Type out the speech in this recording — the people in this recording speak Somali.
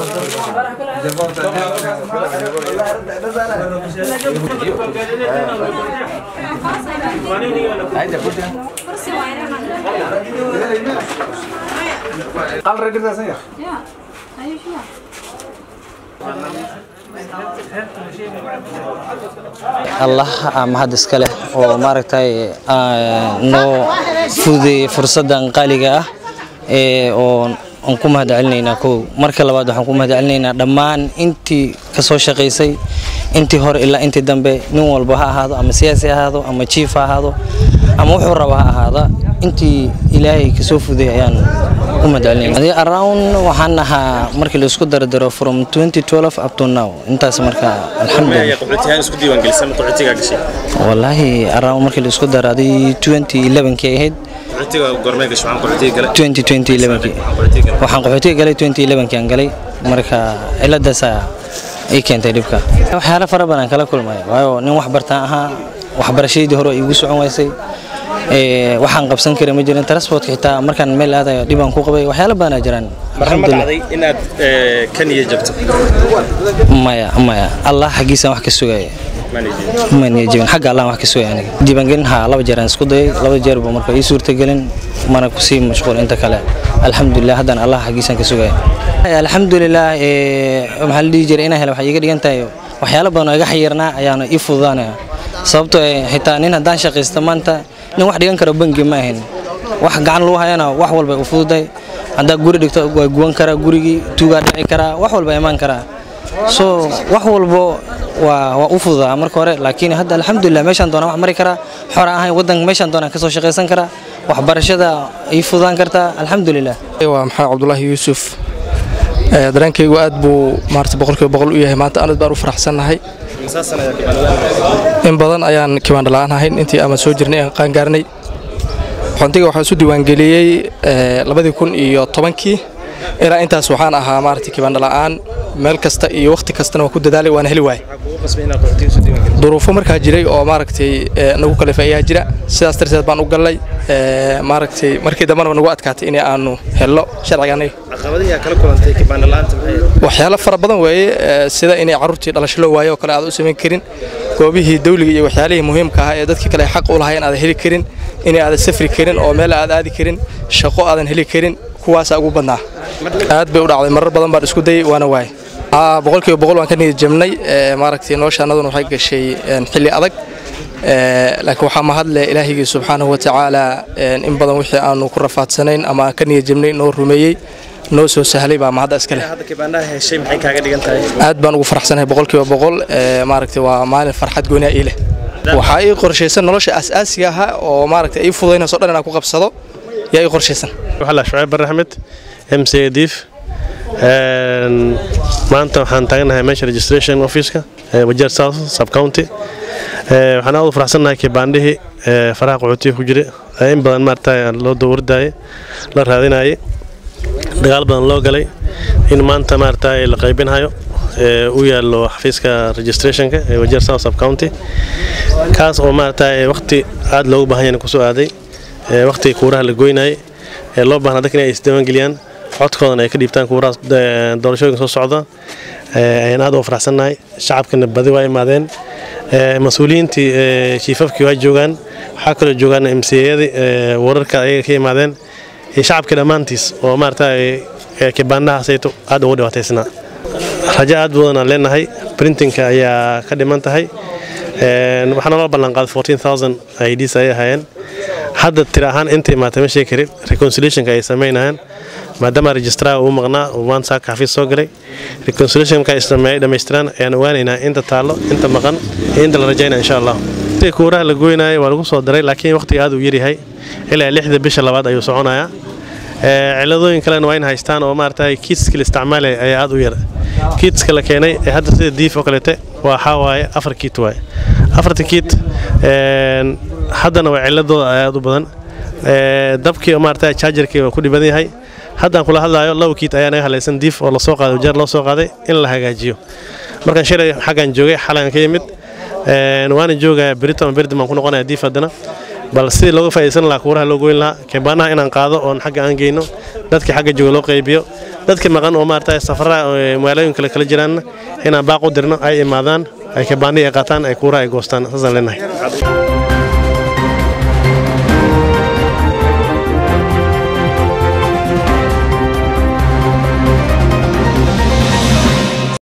allah aa mahad iska leh oo maaragtay aa noo fududeeyey fursaddan qaaliga ah ee oo aan ku mahad celinaynaa kow marka labaad waxaan ku mahad celinaynaa dhammaan intii ka soo shaqaysay intii hore ilaa intii dambe nin walba ha ahaado ama siyaasi ha ahaado ama jiif ha ahaado ama wuxuu raba ha ahaada intii ilaahay kasoo fudeeyay ayaan ku mahad celinayna around waxaan ahaa markii la isku dardaro from 2012 up to now intaas marka alxamdulillah qaxootiyahan isku diiwaangelisay ma qaxootigaa gashay wallaahi around markii la isku daraaday 2011kii ahayd qaxootiga goormee gashay waxaan qaxootiga galay 2011kii waxaan qaxootiga galay 2011kii aan galay marka ciladaasaa ay keentay dhibka waxyaalo fara badan kala kulmay waayo nin wax bartaan ahaa waxbarashadeedii hore igu socon waysay ee waxaan qabsan karay ma jirin transportka xitaa markaan meel aadayo dhibaan ku qabay waxyaalo badanaa jiraan marka ma dhacday inaad eh, ka niyo jabto maya maya allah xaggiisaan wax ka sugaya Managing. ma niya jebin xagga allah wax ka sugaya aniga diiwaangelin haa laba jeer aan isku dayay laba jeer ba marka ii suurtagelin mana kusii mashquul inta kale alxamdulilah haddana allah xaggiisaan ka sugaya alxamdulilah ee, maxaa la dhihi jiray inaan helo waxay iga dhigan tahay waxyaalo badan oo iga xayirnaa ayaana ii fududaanaya sababtoo eh, xitaa nin haddaan shaqaysto maanta nin wax dhigan karo bangi ma ahin wax gacan lagu hayana wax walba u fududahay haddaa guri dhigto waa guwan karaa gurigii tuugaa dhici karaa wax walba imaan karaa so wax walbo waa waa u fududaa marka hore laakiin hadda alxamdulilah meeshaan doonaan wax mari karaa xora ahayn waddanka meeshaan doonaan kasoo shaqaysan karaa waxbarashada ii fududaan kartaa alxamdulilah waa maxamed cabdulaahi yuusuf Ee, dareenkaygu aad buu maarata boqolkiiba boqol u yahay maanta aad baan u faraxsannahay Imisa sano ayaad kibaanadaan in badan ayaan kibaandha la'aan ahayn intii ama soo jirnay aan qaangaarnay xontiga waxaan isu diiwaangeliyey ee, labadii kun iyo tobankii ilaa intaas waxaan ahaa maarata kibaandha la'aan meel kasta iyo wakhti kastana waan ku dadaalay waana heli waayay Maxaa kugu qasbay inaad qaxootiga isu diiwaangeliso duruufo markaa jiray oo maaragtay ee, nagu kalifay ayaa jira sidaas darteed baan u gallay ee, maaragtay markii dambena nagu adkaatay in aanu helno sharciga anaga caqabadihi aad kala kulantay kibaandha la'aanta maxay ahayd? waxyaalo fara badan weeye ee, sida inay carruurtii dhalasho loo waayo oo kale aad u samayn karin goobihii dawliga iyo waxyaalihii muhiimka ahaa ee dadkii kale ay xaq u lahaayeen aadan heli karin inay aadan safri karin oo meel aad aadi karin shaqo aadan heli karin kuwaasaa ugu badnaa aad bay u dhacday marar badan baan isku dayay waana waayay Aa, boqolkiiba boqol waan ka niyad jabnay ee, maaragtay noloshaannaduna waxay gashay een, xilli adag Ee, laakiin waxaa mahadle ilaahigii subxaanahu wa tacaala een, in badan wixii aanu ku rafaadsanayn ama aan ka niyad jabnay noo rumeeyey noo soo sahlay baa mahadda iska leh hadda kibaandhaha heshay maxay kaaga dhigan tahay aad baan ugu faraxsanahay boqolkiiba boqol ee, maaragtay waa maalin farxad gooni ah ii leh waxaa ii qorshaysan nolosha asaasiga ahaa oo maaragtay ii fududaynayso dhan inaan ku qabsado yaa ii qorshaysan waxaa shucayb barre axmed m c diif Een, maanta waxaan taaganahay meesha registration officeka ee wajeer south sub county Ee, waxaan aad u faraxsannahay kibaandhihii ee faraha qaxootiga ku jira ee in badan maaragtay loo dowardayay la raadinayay dagaal badan loo galay in maanta maaragtay la qaybinhayo ee u yaallo xafiiska registrationka ee wajeer south sub county kaas oo maaragtay waqti aad loogu baahan yahay kusoo aaday ee waqtiga kuuraha la goynayay ee loo baahnaa dadka inay isdiiwaangeliyaan codkoodana ay ka dhiibtaan kuurahaas ee, doorashooyinka soo socda ee, ayaan aad ugu faraxsannahay shacabkana badi waa imaadeen ee, mas-uuliyiintii ee, shiifafkii waa joogaan waxaa kaloo joogaan mcayadii wararka ayaga ka imaadeen iyo shacabkii dhammaantiis oo maaragtay ee, kibaandhahaasayto aad ugu dhibaataysnaa rajo aad badan aan leenahay printingka ayaa ka dhiman tahay Een, waxaana loo ballanqaaday 14000 ids ay ahaayeen hadda tira ahaan inta imaatay ma sheegi karin reconciliationka ay samaynayaan maadaama registrar uu maqnaa uu maanta saaka xafiis soo galay reconciliation marka ay sameeyay dhammaystiraan ayaan ogaanaynaa inta taallo inta maqan iyo inta la rajaynaya insha allah waqtiga kuuraha la goynaayo waa lagu soo daray laakiin waqtiga aad uu yaryahay ilaa lixda bisha labaad ayuu soconayaa Ee, ciladooyin kalena waa in haystaan oo maaragtay kiitska la isticmaalaya ayaa aad u yar kiitska la keenay ee hadda sida diif oo kaleete waxaa waaye afar kiit waaye afarta kiit een, haddana waa ciladooda aad u badan Ee, dabkii oo maaragtay chargerkii waa ku dhiban yahay haddaan kula hadlaayo laba kiit ayaa naga halaysan diif oo lasoo qaaday jeer loo soo qaaday in la hagaajiyo markaan shalay xaggan joogay xalan ka yimid Een, waana joogayaa berito ama berdi baan ku noqonayaa diif haddana bal sidii looga faa'iidaysan lahaa kuuraha loo goyn lahaa kebaanaha inaan qaado oon xagga aan geyno dadkii xagga jooga loo qaybiyo dadka maqan oo maarata safara magaalooyin kale kala jiraanna inaan baaq u dirno ay imaadaan ay kibaandhihi ay qaataan ay kuura ay goostaan saasaan leenahay